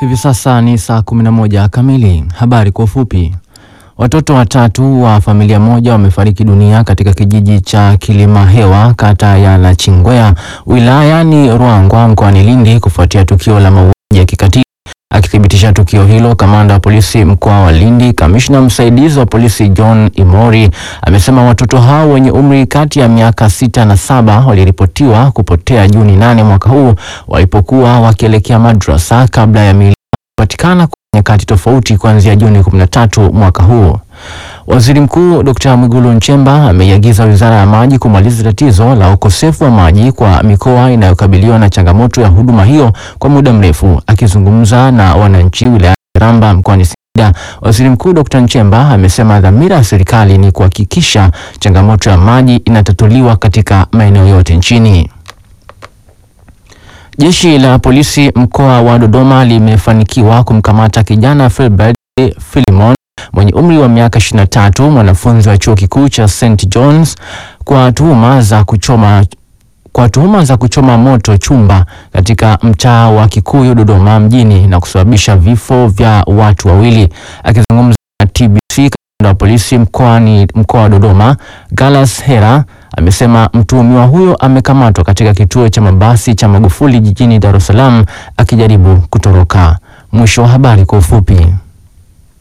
Hivi sasa ni saa 11 kamili. Habari kwa ufupi. Watoto watatu wa familia moja wamefariki dunia katika kijiji cha Kilimahewa kata ya Nachingwea wilayani Ruangwa mkoani Lindi kufuatia tukio la mauaji ya kikatili. Akithibitisha tukio hilo, kamanda wa polisi mkoa wa Lindi, kamishna msaidizi wa polisi John Imori amesema watoto hao wenye umri kati ya miaka sita na saba waliripotiwa kupotea Juni nane mwaka huu walipokuwa wakielekea madrasa kabla ya miili kupatikana kwa nyakati tofauti kuanzia Juni 13 mwaka huu. Waziri Mkuu Dr. Mwigulu Nchemba ameiagiza Wizara ya Maji kumaliza tatizo la ukosefu wa maji kwa mikoa inayokabiliwa na changamoto ya huduma hiyo kwa muda mrefu. Akizungumza na wananchi wilayani Ramba mkoani Singida, Waziri Mkuu Dr. Nchemba amesema dhamira ya serikali ni kuhakikisha changamoto ya maji inatatuliwa katika maeneo yote nchini. Jeshi la polisi mkoa wa Dodoma limefanikiwa kumkamata kijana Filbert Philimon mwenye umri wa miaka 23 mwanafunzi wa chuo kikuu cha St John's kwa tuhuma za kuchoma kwa tuhuma za kuchoma moto chumba katika mtaa wa Kikuyu Dodoma mjini na kusababisha vifo vya watu wawili. Akizungumza na TBC, kamanda wa polisi mkoani mkoa wa Dodoma Galas Hera amesema mtuhumiwa huyo amekamatwa katika kituo cha mabasi cha Magufuli jijini Dar es Salaam akijaribu kutoroka. Mwisho wa habari kwa ufupi.